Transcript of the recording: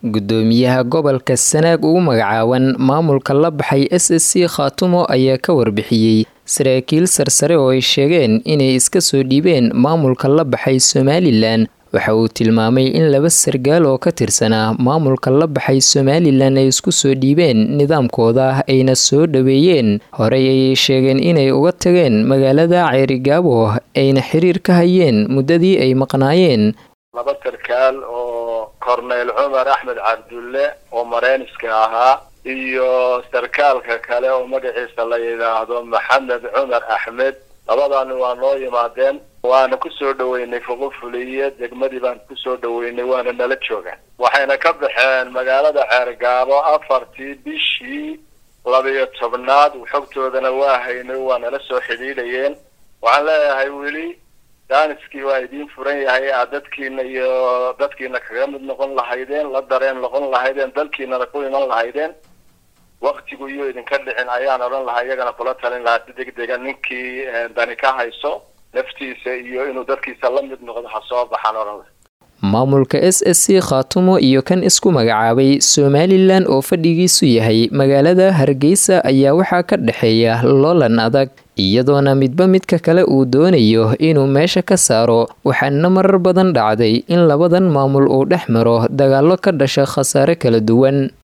gudoomiyaha gobolka sanaag ugu magacaaban maamulka la baxay s s c khaatumo ayaa ka warbixiyey saraakiil sarsare oo ay sheegeen inay iska soo dhiibeen maamulka la baxay somalilan waxa uu tilmaamay in laba sargaal oo ka tirsanaa maamulka la baxay somalilan ay isku soo dhiibeen nidaamkooda ayna soo dhoweeyeen horey ayay sheegeen inay uga tageen magaalada ceerigaabo ayna xiriir ka hayeen muddadii ay maqnaayeen laba sarkaal oo korneyl cumar axmed cabdulle oo mareyniska ahaa iyo sarkaalka kale oo magaciisa la yidhaahdo maxamed cumar axmed labadani waa noo yimaadeen waana kusoo dhaweynay fuqufuliye degmadii baan kusoo dhaweynay waana nala joogaan waxayna ka baxeen magaalada ceergaabo afartii bishii labiyo tobnaad xogtoodana waa haynay waa nala soo xidhiidhayeen waxaan leeyahay weli daaniskii waa idiin furan yahay aad dadkiina iyo dadkiina kaga mid noqon lahaydeen la dareen noqon lahaydeen dalkiinana ku iman lahaydeen waktigu iyo idinka dhicin ayaan odhan lahaa iyagana kula talin lahaa si degdega ninkii dani ka hayso naftiisa iyo inuu dadkiisa la mid noqdo ha soo baxaan odhan laha maamulka s s c khaatumo iyo kan isku magacaabay somalilan oo fadhigiisu yahay magaalada hargeysa ayaa waxaa ka dhexeeya loolan adag iyadoona midba midka kale uu doonayo inuu meesha ka saaro waxaana marar badan dhacday in labadan maamul uu dhex maro dagaallo ka dhasha khasaare kala duwan